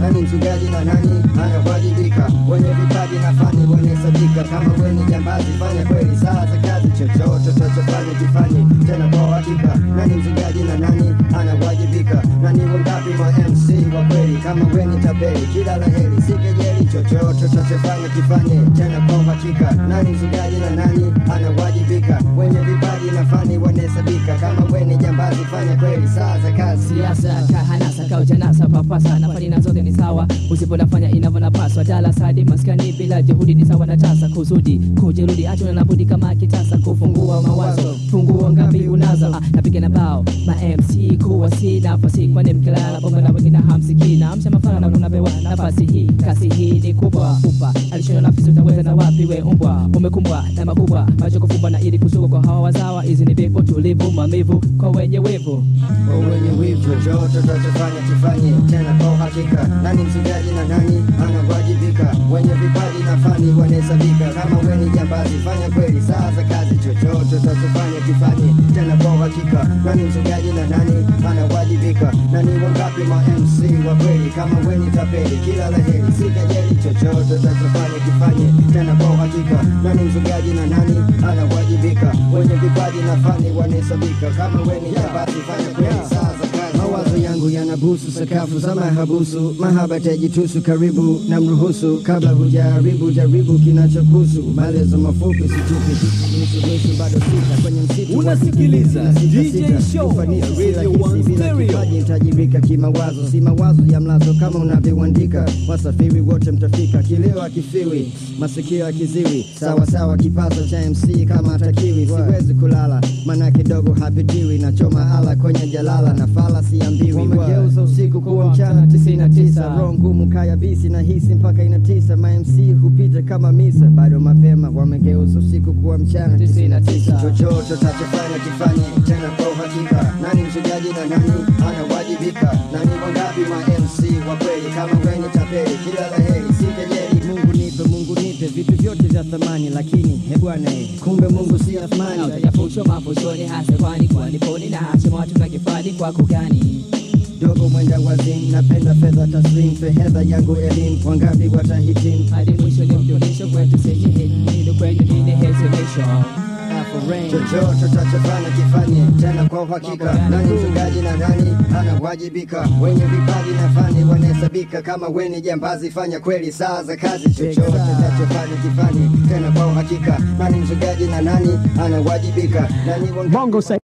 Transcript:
nani mchungaji na nani anawajibika wenye vipaji na fani wanahesabika kama weni jambazi fanya kweli saa za kazi chochote utachofanya kifanye tena kwa uhakika nani mchungaji na nani anawajibika nani wangapi ma MC wa kweli kama weni tabeli kila la heri si kejeli chochote utachofanya kifanye tena kwa uhakika nani mchungaji na nani anawajibika wenye vipaji na fani wanahesabika kama weni jambazi fanya kweli saa za kazi siasa kahanasa kaujanasa papasa nafani na zote ni sawa usiponafanya inavyonapaswa dala sadi maskani bila juhudi ni sawa na tasa kusudi kujerudi hacho nabudi kama kitasa kufungua mawazo funguo ngapi unazo ah, napiga na bao ma MC kuwa si nafasi kwani mkilala bongo na wengine hamsiki na amsha mafana na unapewa nafasi hii kasi hii ni kubwa upa alishona nafisi utaweza na wapi we umbwa umekumbwa na makubwa macho kufumba na ili kushuka kwa hawa wazawa hizi ni bipo tulivu mamivu kwa wenye wivu kwa wenye wivu chochote tutachofanya kifanye tena kwa uhakika nani mchungaji na nani anawajibika wenye vipaji na fani wanahesabika kama weni jambazi fanya kweli saa za kazi chochote tutachofanya kifanye tena kwa uhakika nani mchungaji na nani anawajibika nani wangapi ma MC wa kweli kama weni tapeli kila la heri si kejeli chochote tutachofanya kifanye tena kwa uhakika nani mchungaji na nani anawajibika wenye vipaji na fani wanahesabika kama weni jambazi fanya kweli saa za kazi mawazo yangu yanabusu sakafu za mahabusu mahaba tajitusu karibu na mruhusu kabla hujaribu jaribu kinachokusu maelezo mafupi situpi nusunusu bado sita kwenye msitu Unasikiliza Na sita, DJ sita. Show Ufanisi si Radio rahisi One bila Stereo. kipaji nitajibika kimawazo si mawazo ya mlazo kama unavyoandika wasafiri wote mtafika kileo akifiwi masikio akiziwi sawa sawa kipazo cha mc kama atakiwi siwezi kulala maana kidogo hapitiwi nachoma ala kwenye jalala na fala siambiwi wamegeuza usiku kuwa mchana tisini na tisa roho ngumu kaya bisi na hisi mpaka inatisa ma mc hupita kama misa bado mapema wamegeuza usiku kuwa mchana tisini na tisa chochote tachofanya kifanye tena kwa uhakika nani mchujaji na nani anawajibika nani wangapi ma mc wa kweli kama weni tapeli kila la heri si kejeli mungu nipe mungu nipe vitu vyote vya thamani lakini he bwana eh, kumbe mungu si athmani utayafucho mafushoni hasa kwani kwani poni na hashima watu na kifani kwako gani dogo mwenda wazim napenda fedha taslim fehedha yangu elimu wangapi watahitimu hadi mwisho ni mjulisho kwetu sijihini kwenye nini hesimisho chochote utachofanya kifanye tena kwa uhakika nani mchungaji na nani anawajibika wenye vipaji na fani wanahesabika kama weni jambazi fanya kweli saa za kazi chochote utachofanya kifanye tena kwa uhakika nani mchungaji na nani anawajibika nani wangapi Bongo